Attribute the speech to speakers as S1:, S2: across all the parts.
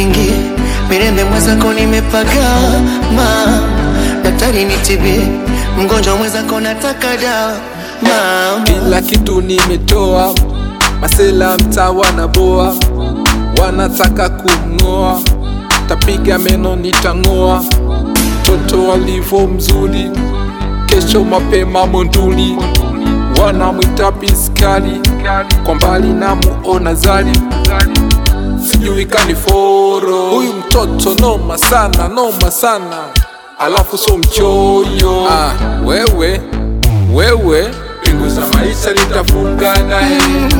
S1: niingie mirembe mwenzako nimepagama, daktari nitibie mgonjwa mwenzako nataka dawa mama.
S2: Kila kitu nimetoa, masela mtaa wanaboa, wanataka kumng'oa, tapiga meno nitang'oa. Toto alivyo mzuri, kesho mapema Monduli, wanamwita piskali, kwa mbali namuona Zari, sijui kaniforo. Huyu mtoto noma sana, noma sana, alafu so mchoyo. Ah, wewe wewe pingu za maisha nitafunga naye,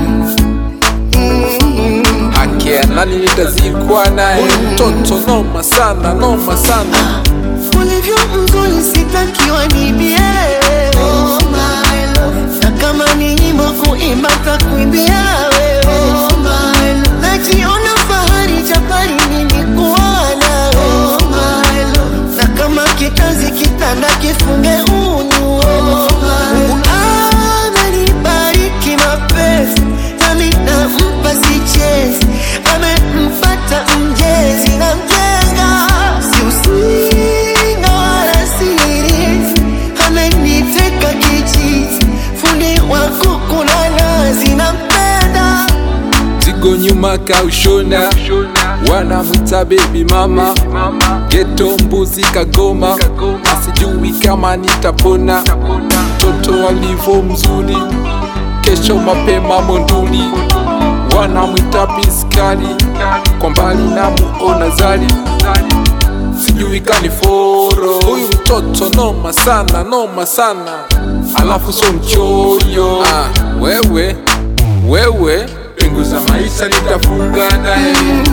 S2: haki ya nani nitazikwa naye. Mtoto noma sana, noma sana.
S1: ulivyo mzuri sitakiwa nibie oh my love. na kama ni nyimbo kuimba takuimbia wewe oh my love. najiona fahari japari nilikuona oh my love. na kama kitazi kitanda kifunge unyu oh my love. amenibariki mapenzi nami nampa sichezi amempata mjezi na mjenga si usinga wala siri ameniteka kichizi fundi wa kuku na nazi nampenda
S2: Zigo nyuma kaushona, wanamwita baby mama, geto mbuzi kagoma, asijui kama nitapona. Toto alivyo mzuri, kesho mapema Monduli, wanamwita piskali, kwa mbali namuona Zari, sijui kaniforo. Huyu mtoto noma sana, noma sana, alafu so mchoyo. Ah, wewe wewe pingu za maisha nitafunga naye,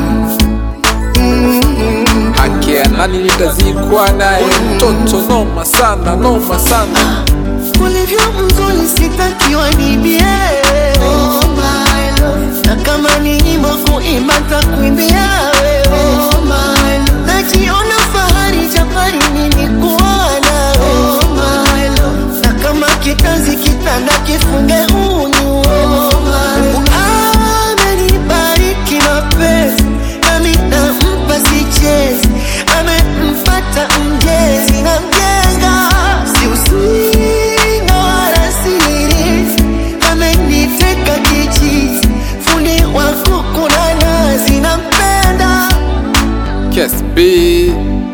S2: haki ya nani nitazikwa naye. Mtoto noma sana, noma sana.
S1: ulivyo mzuri sitakiwa nibie oh my love. na kama ni nyimbo kuimba takuimbia wewe oh my love. najiona fahari japari nilikuona oh my love. na kama kitanzi kitanda kifunge unyu oh my love. amenibariki mapenzi nami nampa sichezi amempata mjezi na mjenga si usinga wala siri ameniteka kichizi fundi wa kuku na nazi nampenda
S2: Kes B,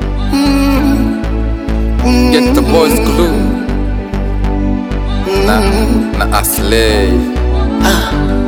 S2: get the boys glue na na Aslay.
S1: ah,